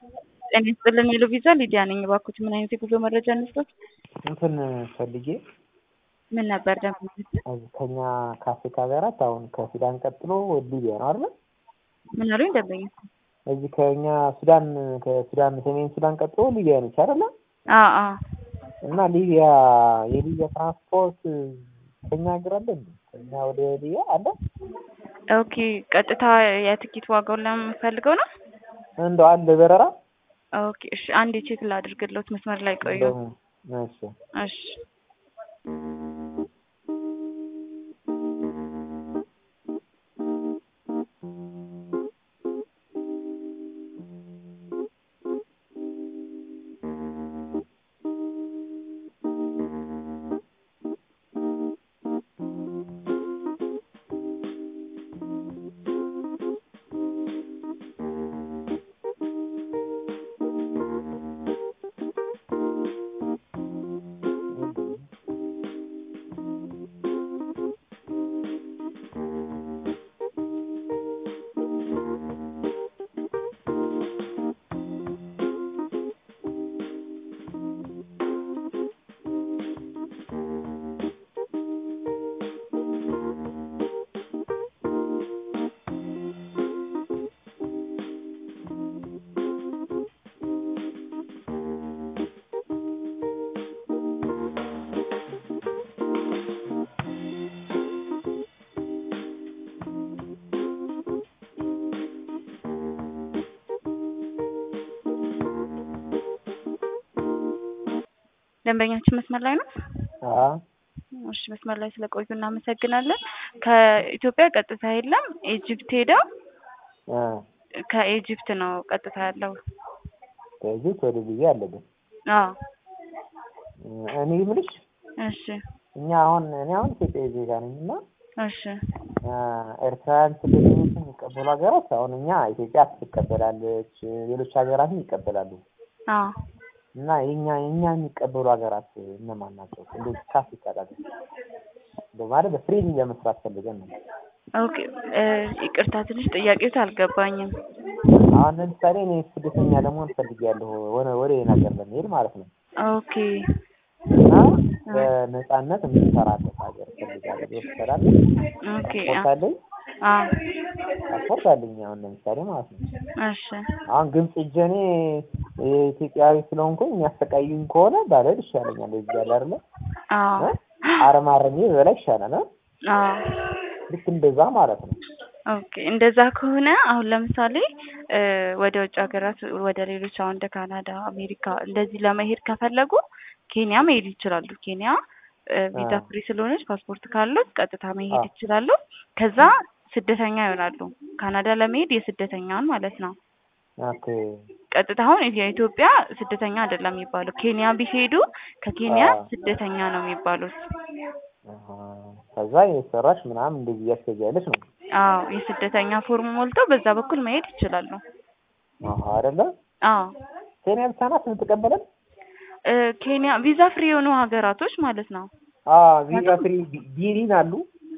ጤና ይስጥልን የሎ ቪዛ ሊዲያ ነኝ። እባክዎት ምን አይነት የጉዞ መረጃ እንስጦት? እንትን ፈልጌ ምን ነበር ደግሞ? ከኛ ከአፍሪካ ሀገራት አሁን ከሱዳን ቀጥሎ ሊቢያ ነው አይደል? ምን አሉኝ ደንበኛ? እዚህ ከኛ ሱዳን ከሱዳን ሰሜን ሱዳን ቀጥሎ ሊቢያ ነች አይደል? አዎ አዎ። እና ሊቢያ የሊቢያ ትራንስፖርት ከኛ ሀገር አለ እንዴ? ከኛ ወደ ሊቢያ አለ? ኦኬ ቀጥታ የትኬት ዋጋውን ለምፈልገው ነው? እንደው አለ በረራ? ኦኬ እሺ፣ አንዴ ቼክ ላድርግልዎት። መስመር ላይ ቆዩ። እንደው እሺ እሺ ደንበኛችን መስመር ላይ ነው? አዎ እሺ መስመር ላይ ስለቆዩ እናመሰግናለን። ከኢትዮጵያ ቀጥታ የለም። ኢጅፕት ሄደው አ ከኢጅፕት ነው ቀጥታ ያለው። ከኢጅፕት ወደ ሊቢያ አለብን። አዎ እኔ የምልሽ እሺ እኛ አሁን እኔ አሁን ኢትዮጵያዊ ዜጋ ነኝ እና እሺ ኤርትራውያን ስደተኞችን የሚቀበሉ ሀገራት አሁን እኛ ኢትዮጵያ ትቀበላለች፣ ሌሎች ሀገራትም ይቀበላሉ። አዎ እና የኛ የኛ የሚቀበሉ ሀገራት እነማን ናቸው? እንደዚህ ከአፍሪካ ሀገር በማለት በፍሬንድ ለመስራት ፈልገን ነው። ኦኬ ይቅርታ ትንሽ ጥያቄው አልገባኝም። አሁን ለምሳሌ እኔ ስደተኛ ለመሆን ፈልጌያለሁ ወደ ወደ ሌላ ሀገር ለመሄድ ማለት ነው። ኦኬ እና በነፃነት የምንሰራበት ሀገር ፈልጋለሁ። ይወስዳል ኦኬ ፓስፖርት አለኝ አዎ ፓስፖርት አለኝ አሁን ለምሳሌ ማለት ነው። እሺ አሁን ግብጽ ሂጄ እኔ የኢትዮጵያዊ ስለሆንኩኝ የሚያሰቃዩኝ ከሆነ ባልሄድ ይሻለኛል። እዚህ ያለ አይደለ አዎ አረማረሜ በላ ይሻላል። አ? አዎ ልክ እንደዛ ማለት ነው። ኦኬ እንደዛ ከሆነ አሁን ለምሳሌ ወደ ውጭ ሀገራት ወደ ሌሎች አሁን እንደ ካናዳ፣ አሜሪካ እንደዚህ ለመሄድ ከፈለጉ ኬንያ መሄድ ይችላሉ። ኬንያ ቪዛ ፍሪ ስለሆነች ፓስፖርት ካሉት ቀጥታ መሄድ ይችላሉ። ከዛ ስደተኛ ይሆናሉ። ካናዳ ለመሄድ የስደተኛውን ማለት ነው። ኦኬ ቀጥታ አሁን የኢትዮጵያ ስደተኛ አይደለም የሚባለው። ኬንያ ቢሄዱ ከኬንያ አዎ። ስደተኛ ነው የሚባሉት። አሃ። ከዛ የሰራሽ ምናምን እንደዚህ እያስገቢያለሽ ነው። አዎ የስደተኛ ፎርም ሞልተው በዛ በኩል መሄድ ይችላሉ። አሃ አይደለ? አዎ ኬንያ ብቻ ናት የምትቀበለን? እ ኬንያ ቪዛ ፍሪ የሆኑ ሀገራቶች ማለት ነው። አዎ ቪዛ ፍሪ ቢ- ቢኒን አሉ።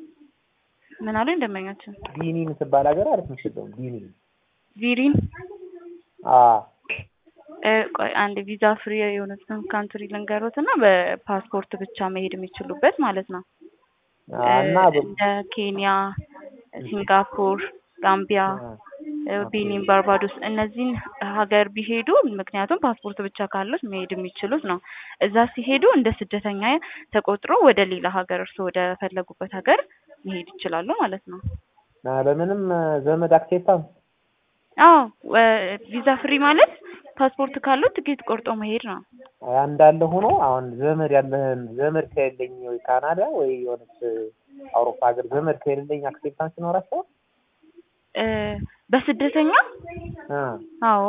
ምን አሉ ደንበኛችን? ቢኒ የምትባል ሀገር አለች መሰለኝ። ቢኒ ቪሪን አዎ እ ቆይ አንድ ቪዛ ፍሪ የሆኑትን ካንትሪ ልንገሮት እና በፓስፖርት ብቻ መሄድ የሚችሉበት ማለት ነው። አ፣ እና በ- እንደ ኬንያ፣ ሲንጋፖር፣ ጋምቢያ፣ አ፣ እ ቤኒን፣ ባርባዶስ እነዚህን ሀገር ቢሄዱ ምክንያቱም ፓስፖርት ብቻ ካሉት መሄድ የሚችሉት ነው። እዛ ሲሄዱ እንደ ስደተኛ ተቆጥሮ ወደ ሌላ ሀገር እርስዎ ወደ ፈለጉበት ሀገር መሄድ ይችላሉ ማለት ነው። አ፣ ለምንም ዘመድ አክሴፕታንስ አዎ ወ- ቪዛ ፍሪ ማለት ፓስፖርት ካሉት ትኬት ቆርጦ መሄድ ነው። እንዳለ ሆኖ አሁን ዘመድ ያለህን ዘመድ ከሌለኝ ወይ ካናዳ ወይ የሆነች አውሮፓ ሀገር ዘመድ ከሌለኝ አክሴፕታንስ ይኖራቸዋል? እ በስደተኛ አ፣ አዎ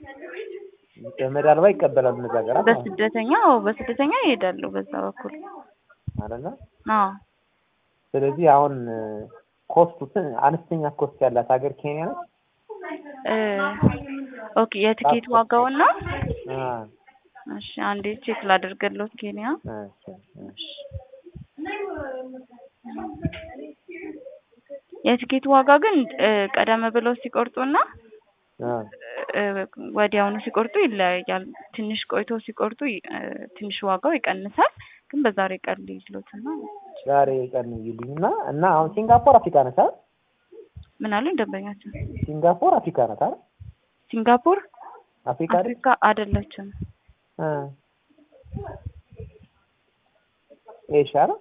ዘመድ አልባ ይቀበላሉ እነዚህ ሀገራት ማለት ነው በስደተኛ አዎ በስደተኛ ይሄዳሉ በዛ በኩል አይደለ? አዎ ስለዚህ አሁን ኮስቱ ትን- አነስተኛ ኮስት ያላት ሀገር ኬንያ ነች። እ ኦኬ የትኬት ዋጋውን ነው? አ፣ እሺ አንዴ ቼክ ላደርግልዎት ኬንያ እሺ፣ እሺ። የትኬት ዋጋ ግን እ ቀደም ብለው ሲቆርጡና አ፣ እ፣ ወዲያውኑ ሲቆርጡ ይለያያል። ትንሽ ቆይቶ ሲቆርጡ ይ- እ፣ ትንሽ ዋጋው ይቀንሳል። ግን በዛሬ ቀን ልይዝሎትና ዛሬ ቀን ይልኝ እና እና አሁን ሲንጋፖር አፍሪካ ነች አይደል? ምን አሉ ደንበኛችን? ሲንጋፖር አፍሪካ ናት አይደል? ሲንጋፖር አፍሪካ አይደል? አፍሪካ አይደለችም። እ ኤሽያ አይደል?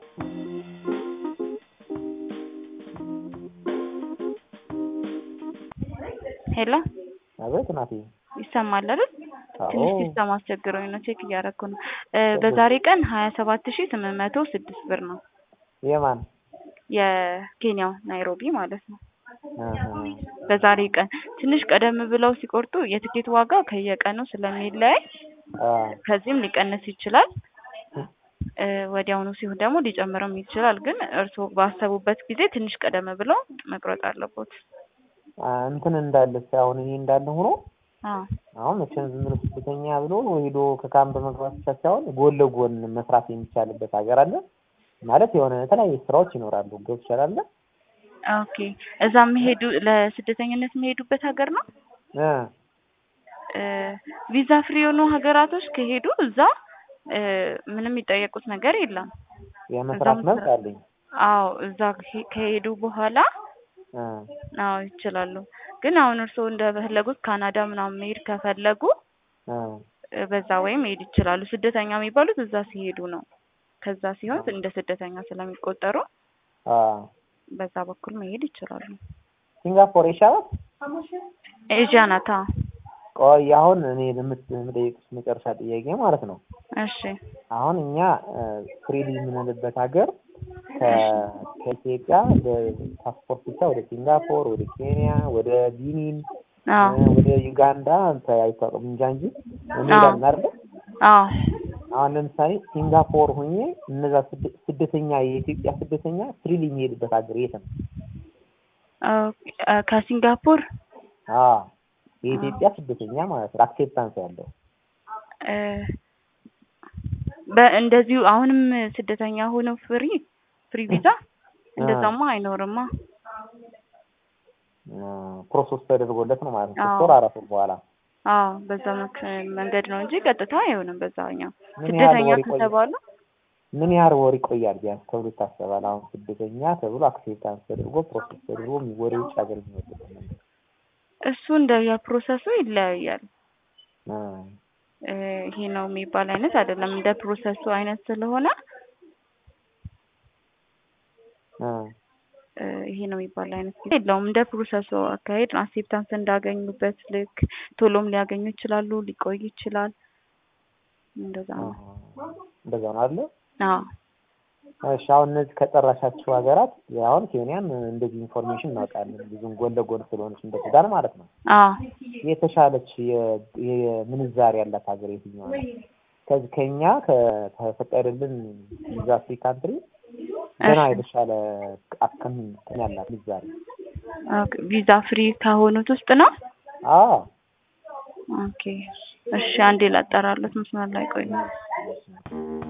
ሄሎ አቤት እናቴ። ይሰማል አይደል? አዎ ትንሽ ሲስተም አስቸግሮኝ ነው። ቼክ እያደረኩ ነው። እ፣ በዛሬ ቀን ሀያ ሰባት ሺ ስምንት መቶ ስድስት ብር ነው የማን የኬንያው ናይሮቢ ማለት ነው። አሃ። በዛሬ ቀን ትንሽ ቀደም ብለው ሲቆርጡ የትኬት ዋጋ ከየቀኑ ስለሚለያይ አ ከዚህም ሊቀንስ ይችላል። እ፣ ወዲያውኑ ሲሆን ደግሞ ሊጨምርም ይችላል። ግን እርስዎ ባሰቡበት ጊዜ ትንሽ ቀደም ብለው መቁረጥ አለቦት። አ እንትን እንዳለ አሁን ይሄ እንዳለ ሆኖ አዎ አሁን መቼም ዝም ብሎ ስደተኛ ብሎ ሄዶ ከካምፕ መግባት ብቻ ሳይሆን ጎን ለጎን መስራት የሚቻልበት ሀገር አለ ማለት የሆነ የተለያዩ ስራዎች ይኖራሉ። ገብቶሻል አይደለ? ኦኬ። እዛ የሚሄዱ ለስደተኝነት የሚሄዱበት ሀገር ነው። እ እ፣ ቪዛ ፍሪ የሆኑ ሀገራቶች ከሄዱ እዛ እ፣ ምንም የሚጠየቁት ነገር የለም። የመስራት እዛም መብት ስራ- አለኝ። አዎ እዛ ከሄ- ከሄዱ በኋላ እ አዎ ይችላሉ። ግን አሁን እርስዎ እንደፈለጉት ካናዳ ምናምን መሄድ ከፈለጉ እ እ፣ በዛ ወይም መሄድ ይችላሉ። ስደተኛ የሚባሉት እዛ ሲሄዱ ነው። ከዛ ሲሆን እንደ ስደተኛ ስለሚቆጠሩ አ በዛ በኩል መሄድ ይችላሉ። ሲንጋፖር ይሻላል። ኤዥያ ናታ። ቆይ አሁን እኔ ለምት- የምጠይቅሽ መጨረሻ ጥያቄ ማለት ነው። እሺ አሁን እኛ ፍሪሊ የምንልበት ሀገር ከ- ከኢትዮጵያ በፓስፖርት ብቻ ወደ ሲንጋፖር፣ ወደ ኬንያ፣ ወደ ቢኒን፣ አዎ እ፣ ወደ ዩጋንዳ አይታወቅም እንጃ እንጂ እንሄዳለን አይደለ? አዎ አሁን ለምሳሌ ሲንጋፖር ሆኜ እነዛ ስደ- ስደተኛ የኢትዮጵያ ስደተኛ ፍሪሊ የሚሄድበት ሀገር የት ነው? ኦኬ፣ እ፣ ከሲንጋፖር አዎ የኢትዮጵያ ስደተኛ ማለት ነው አክሴፕታንስ ያለው እ፣ በእንደዚሁ አሁንም ስደተኛ ሆነው ፍሪ ፍሪ ቪዛ እንደዛማ አይኖርማ። ፕሮሰስ ተደርጎለት ነው ማለት ነው። ሶስት አዎ። ወር አራት ወር በኋላ አዎ በዛ መክ መንገድ ነው እንጂ ቀጥታ አይሆንም። በዛኛው ምን ያህል ስደተኛ ወር ይቆያል? ከተባሉ ምን ያህል ወር ይቆያል ቢያንስ ተብሎ ይታሰባል? አሁን ስደተኛ ተብሎ አክሴፕታንስ ተደርጎ ፕሮሰስ ተደርጎ ወደ ውጭ ሀገር የሚወጡበት መንገድ እሱ እንደ የፕሮሰሱ ይለያያል። እ እ፣ ይሄ ነው የሚባል አይነት አይደለም። እንደ ፕሮሰሱ አይነት ስለሆነ እ እ፣ ይሄ ነው የሚባል አይነት ጊዜ የለውም። እንደ ፕሮሰሱ አካሄድ አክሴፕታንስ እንዳገኙበት ልክ ቶሎም ሊያገኙ ይችላሉ፣ ሊቆይ ይችላል። እንደዛ ነው። እንደዛ ነው አይደለ? አዎ እሺ አሁን እነዚህ ከጠራሻቸው ሀገራት አሁን ኬንያን እንደዚህ ኢንፎርሜሽን እናውቃለን ብዙም ጎን ለጎን ስለሆነች እንደ ሱዳን ማለት ነው። አዎ የተሻለች የ- የምንዛሬ ያላት ሀገር የትኛዋ ነው? ከዚህ ከኛ ከተፈቀደልን ቪዛ ፍሪ ካንትሪ ገና እሺ። የተሻለ አክም እንትን ያላት ምንዛሬ ኦኬ፣ ቪዛ ፍሪ ከሆኑት ውስጥ ነው። አዎ ኦኬ እሺ፣ አንዴ ላጠራለት መስመር ላይ ቆዩ።